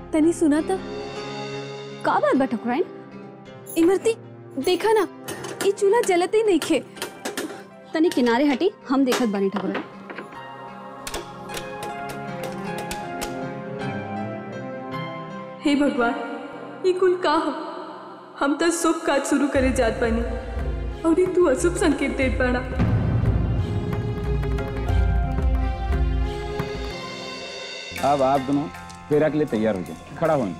तनी सुना था का बात बा ठकुराइन इमरती देखा ना ये चूल्हा जलते ही नहीं खे तनी किनारे हटी हम देखत बानी ठकुराइन हे भगवान ये कुल का हो हम तो शुभ काज शुरू करे जात बानी और ये तू अशुभ संकेत देत बाड़ा अब आप दोनों फेरा के लिए तैयार हो जाए खड़ा हो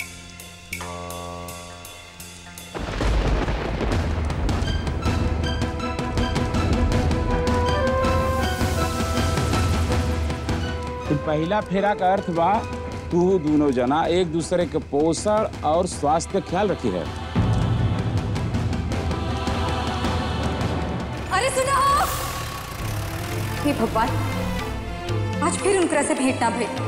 तो पहला फेरा का अर्थ बा तू दोनों जना एक दूसरे के पोषण और स्वास्थ्य का ख्याल रखी है अरे सुनो हे भगवान आज फिर उनकरा से भेंट ना भइल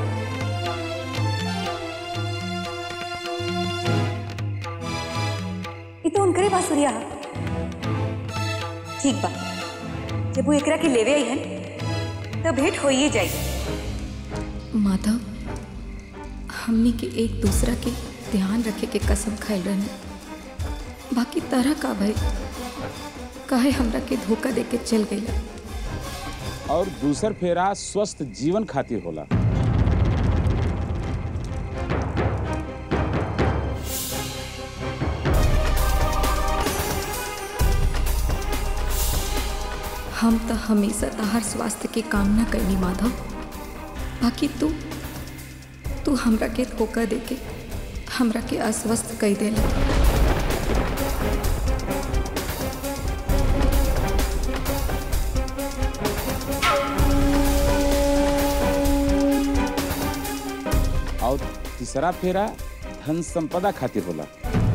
ई तो उनकरे बांसुरिया ह ठीक बा जब वो एकरा के लेवे आई हन तो भेंट होइए जाई माधव हमनी के एक दूसरा के ध्यान रखे के कसम खाइल रहनी बाकी तरह का भाई काहे हमरा के धोखा दे के चल गईला और दूसर फेरा स्वस्थ जीवन खातिर होला हम तो हमेशा तहार स्वास्थ्य के कामना करनी माधव बाकी तू तू हमरा के धोखा दे के हमरा के अस्वस्थ कई देला और तीसरा फेरा धन संपदा खातिर होला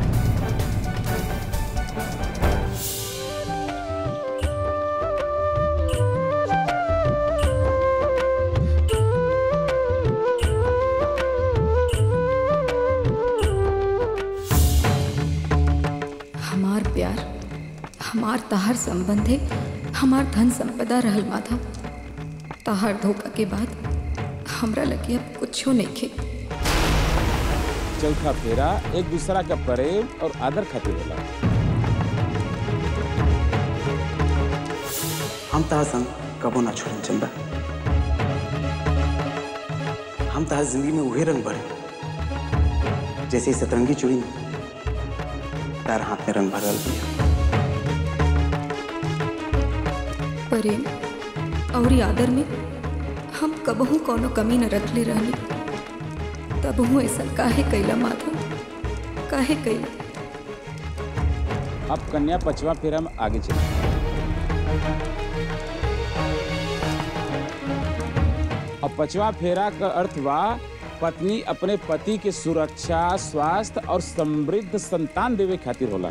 हमार प्यार हमार तहार संबंध है हमार धन संपदा रहल माधव तहार धोखा के बाद हमरा लगे अब कुछो नहीं खे चौथा फेरा एक दूसरा का प्रेम और आदर खातिर होला हम तहार संग कबो ना छोड़न चंदा हम तहार जिंदगी में उहे रंग भरे जैसे इस सतरंगी चूड़ी में तार हाथ में रंग भरल बिया प्रेम और ई आदर में हम कबहू कोनो कमी न रखले रहनी तबहू ऐसा काहे कैला माधव काहे कैला अब कन्या पचवा फेरा में आगे चले अब पचवा फेरा का अर्थ बा पत्नी अपने पति के सुरक्षा स्वास्थ्य और समृद्ध संतान देवे खातिर होला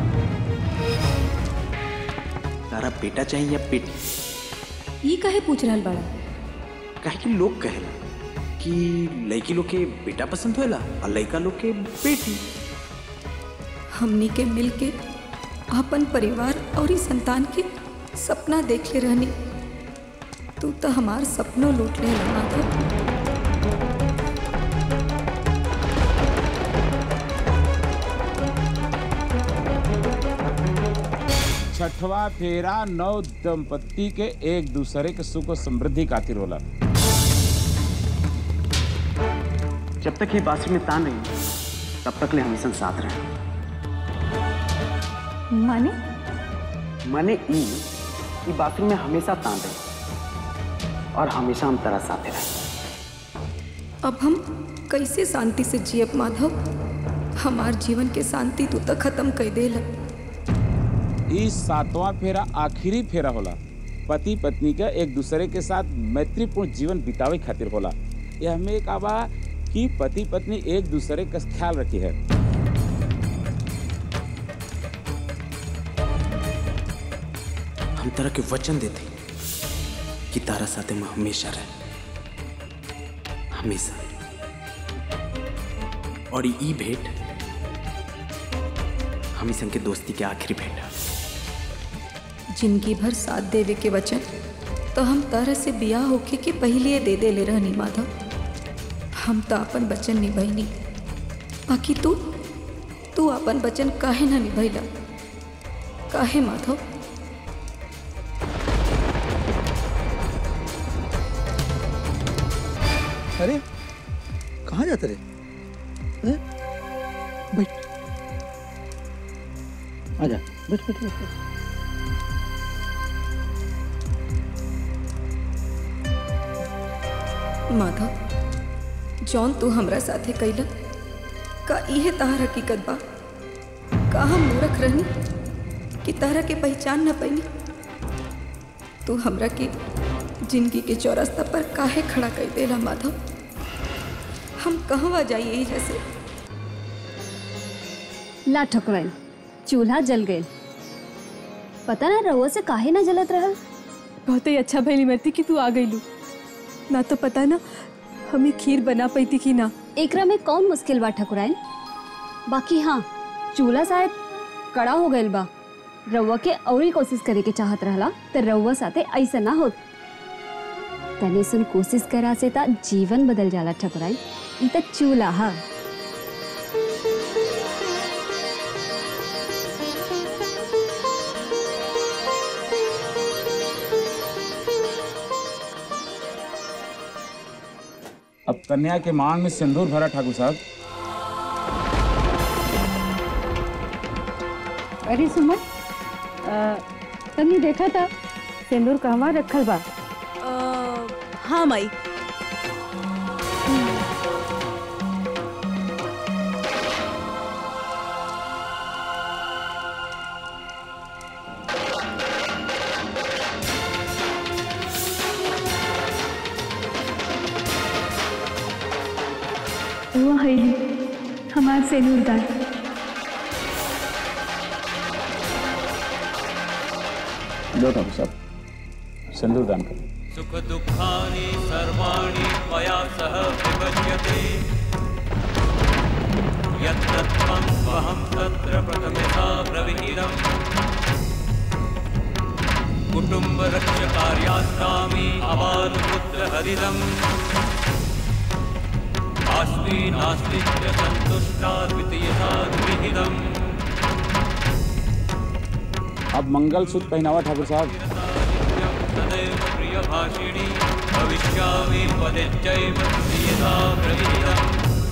तारा बेटा चाहिए या बेटी ये काहे पूछ रहल बड़ा काहे कि लोग कहेला कि लड़की लोग के बेटा पसंद होला और लड़का लोग के बेटी हमनी के मिल के अपन परिवार और ई संतान के सपना देख ले रहनी तू तो हमार सपनों लूट ले माधव छठवा फेरा नव दंपति के एक दूसरे के सुख और समृद्धि खातिर होला जब तक ये बांसुरी में तान रही तब तक ले हमेशा साथ रहे माने माने ई ई बांसुरी में हमेशा तान रही और हमेशा हम तेरा साथ रहे अब हम कैसे शांति से जियब माधव हमार जीवन के शांति तू तो खत्म कर देला इस सातवां फेरा आखिरी फेरा होला पति पत्नी का एक दूसरे के साथ मैत्रीपूर्ण जीवन बितावे खातिर होला यह हमें एक आवा कि पति पत्नी एक दूसरे का ख्याल रखी है हम तरह के वचन देते कि तारा साथे में हमेशा रहे हमेशा और ई भेंट हम संग के दोस्ती के आखिरी भेंट है जिंदगी भर साथ देवे के वचन तो हम तरह से बियाह होके के पहले दे दे ले रहनी माधव हम तो अपन वचन निभैनी बाकी तू तू अपन वचन काहे ना निभैला काहे माधव अरे कहाँ जाते रे हैं? बैठ आजा बैठ बैठ बैठ बैठ। माधव जौन तू हमरा साथे कैला का इहे तहार हकीकत बा का हम मूर्ख रहनी कि तारा के पहचान न पैनी तू हमरा के जिंदगी के चौरास्ता पर काहे खड़ा कर देला माधव हम कहवा जाइए यही जैसे ला ठकुराइन चूल्हा जल गए पता ना रहुआ से काहे ना जलत रहल बहुत ही अच्छा भैली मरती कि तू आ गई लू ना तो पता ना हमें खीर बना पैती कि ना एकरा में कौन मुश्किल बा ठकुराइन बाकी हाँ चूल्हा शायद कड़ा हो गइल बा रउआ के औरी कोशिश करे के चाहत रहला त रउआ साथे ऐसा ना होत तने सुन कोशिश करा से ता जीवन बदल जाला ठकुराइन ई त चूल्हा हा अब कन्या के मांग में सिंदूर भरा ठाकुर साहब अरे सुमन तनी देखा था सिंदूर कहवा रखल बा हाँ माई वो हैली हमार से नूरदान लो ठाकुर साहब सिंदूर दान करें सुख दुःखानि सर्वाणि मया सह विभज्यते यत्र त्वं स्वहं तत्र प्रथमता प्रविहितम् कुटुम्बरक्षकार्यास्तामि अबालपुत्रहरिदम् अस्मि नास्ति च सन्तुष्टा द्वितीयता विहितम् अब मंगल सूत्र पहनावा ठाकुर साहब सदैव प्रियभाषिणी भविष्यामि पदेच्चैव प्रियता प्रविहितम्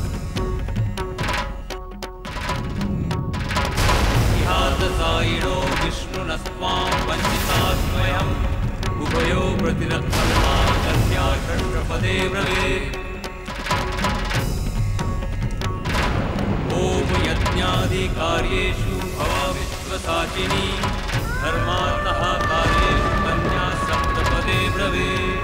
इहादसायिणो विष्णुनस्त्वां वञ्चिता स्वयम् उभयो प्रतिरक्षमा कन्या षष्ठपदे ब्रवीत् ॐ यज्ञादिकार्येषु भवा विश्वसाचिनी धर्मार्थः कार्येषु कन्या सप्तपदे ब्रवीत्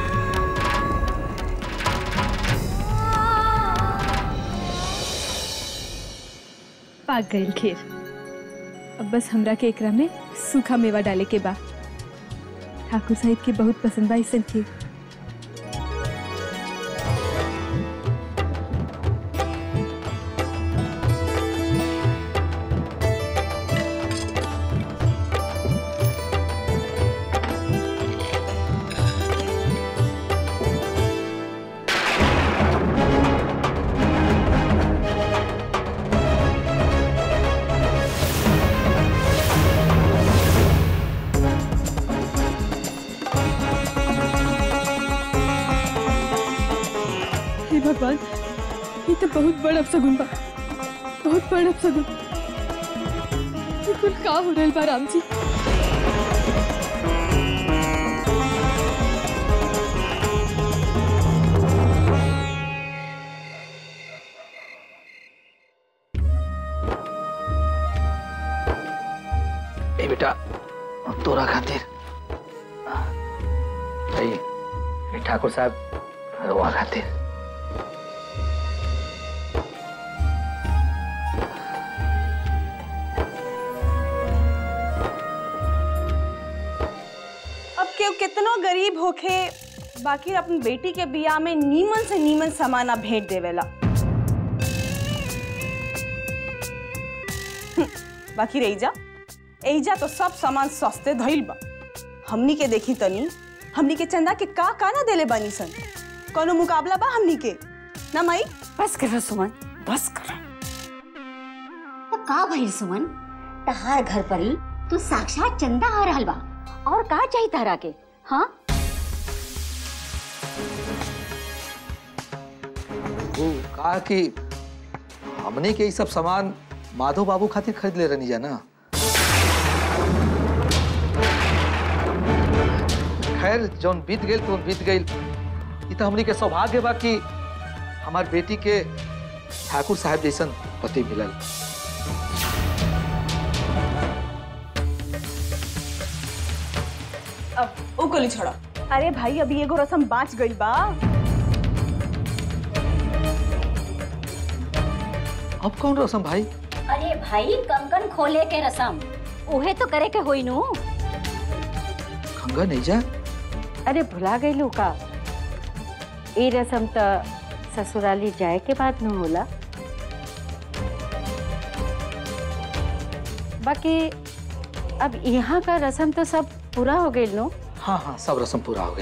पाक गई खीर अब बस हमरा के एकरा में सूखा मेवा डाले के बा ठाकुर साहिब के बहुत पसंद बा इसन खीर हे भगवान ये तो बहुत बड़ अपसगुन बा बहुत बड़ अपसगुन ये कुल का हो रहल बा राम जी ए बेटा तोरा खातिर ए ए ठाकुर साहब रोआ खातिर अब केहू कितनो गरीब होखे बाकी अपन बेटी के बियाह में नीमन से नीमन समाना भेंट देवेला हम्म, बाकी रईजा एजा तो सब सामान सस्ते धइल बा हमनी के देखी तनी हमनी के चंदा के का का ना देले बानी सन कोनो मुकाबला बा हमनी के ना माई बस कर सुमन बस कर का भइल सुमन तहार घर पर ही तू साक्षात चंदा आ रहल बा और का चाहिए तहरा के हाँ वो कहा कि हमने के ये सब सामान माधव बाबू खातिर खरीद ले रहनी जा ना खैर जौन बीत गई तो बीत गई ये तो हमने के सौभाग्य बा कि हमार बेटी के ठाकुर साहब जैसन पति मिलल अब ओ गोली छोड़ा अरे भाई अभी एगो रसम बाँच गई बा अब कौन रसम भाई अरे भाई कंकन खोले के रसम उहे तो करे के होई नु खंगा नहीं जा अरे भुला गई लू का ई रसम तो ससुराली जाए के बाद न होला बाकी अब यहाँ का रसम तो सब पूरा हो गई नो हाँ हाँ सब रसम पूरा हो गई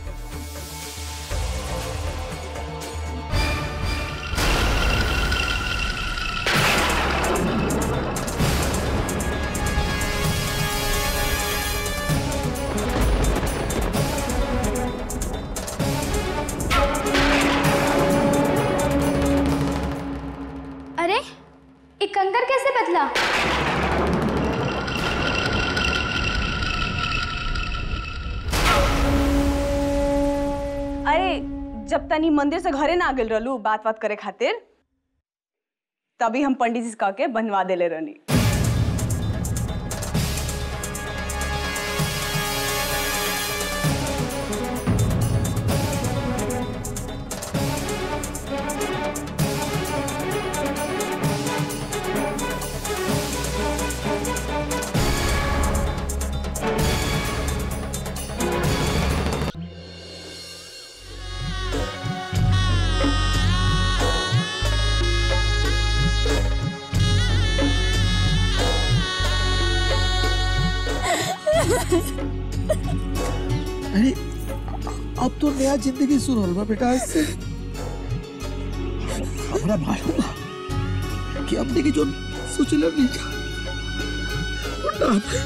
अरे ये कंकर कैसे बदला अरे जब तनी मंदिर से घरे ना आ गेल रहलू बात बात करे खातिर तभी हम पंडित जी से कह के बनवा देले रहनी अरे अब तो नया जिंदगी शुरू होल बा बेटा इससे हमरा मालूम बा कि हमने की जो सोचले नहीं था वो ना भइल।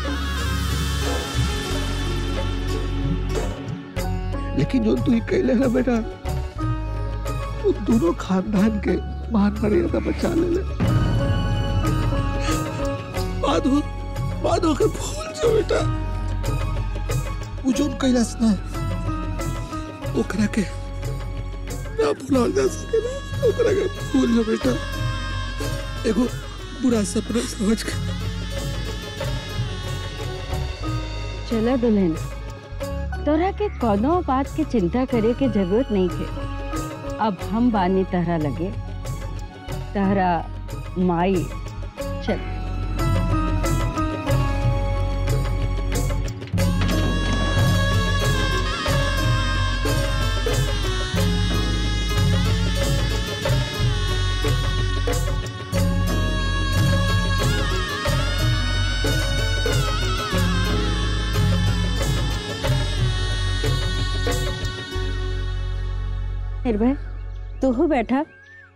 लेकिन जो तू ही कहले ना बेटा वो दोनों खानदान के मान मर्यादा बचा ले ले माधो माधो के भूल जो बेटा वो जो कैलाश ना ओकरा के ना भुलाल जा सके ना ओकरा के भूल जा बेटा एगो बुरा सपना समझ के चला दुल्हन तोरा के कोनो बात की चिंता करे के जरूरत नहीं है अब हम बानी तहरा लगे तहरा माई चल निर्भय तू हो बैठा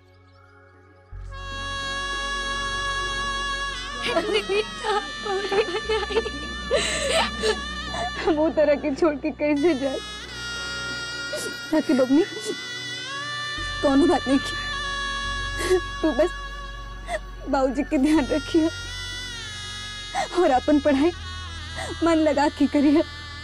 वो तरह के छोड़ के कैसे जाए ताकि बबनी कौन बात नहीं की तू बस बाबूजी के ध्यान रखिए और अपन पढ़ाई मन लगा के करिए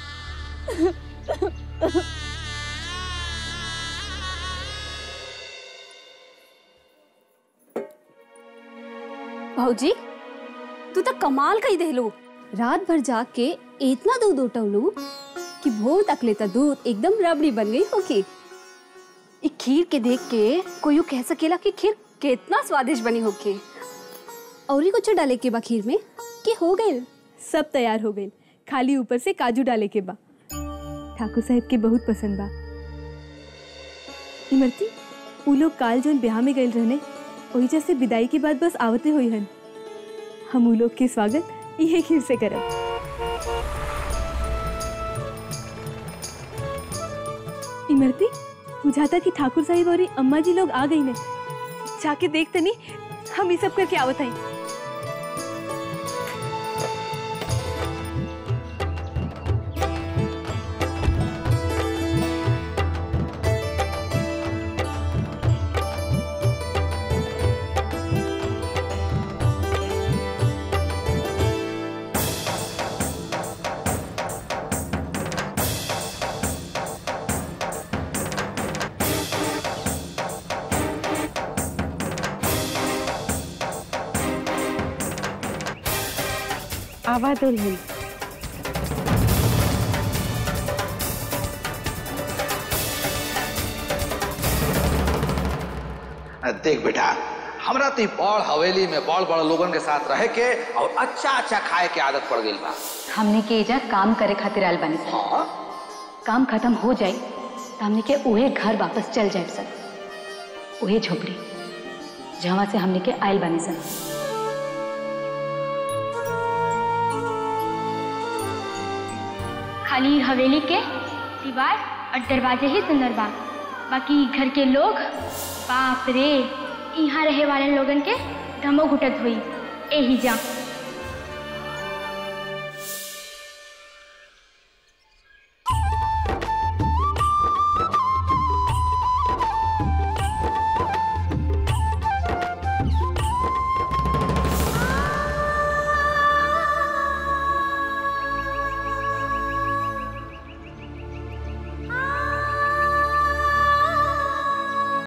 भाऊजी तू तो कमाल कही देलू रात भर जाग के इतना दूध उठवलू कि भोर तक लेता दूध एकदम रबड़ी बन गई होगी ई खीर के देख के कोई यूं कह सकेला कि खीर कितना स्वादिष्ट बनी होगी और कुछ डाले के बा खीर में कि हो गए सब तैयार हो गई खाली ऊपर से काजू डाले के बा ठाकुर साहब के बहुत पसंद बा इमरती उ लोग काल जोन ब्याह में गए रहने वही जैसे विदाई के बाद बस आवते हुई हन हम उ लोग के स्वागत इहे खीर से करब इमरती बुझाता कि ठाकुर साहिब और अम्मा जी लोग आ गई ने जाके देख तनी हम ये सब करके आवत हई आवा दुल्हन देख बेटा हमरा तो ई बड़ हवेली में बड़ बड़ लोगन के साथ रहे के और अच्छा अच्छा खाए के आदत पड़ गई बा हमने के एजा काम करे खातिर आयल बानी सर काम खत्म हो जाए तो हमने के उहे घर वापस चल जाए सर उहे झोपड़ी जहाँ से हमने के आयल बानी सर खाली हवेली के दीवार और दरवाजे ही सुंदर बा बाकी घर के लोग बाप रे यहाँ रहे वाले लोगन के दमो घुटत हुई एही जा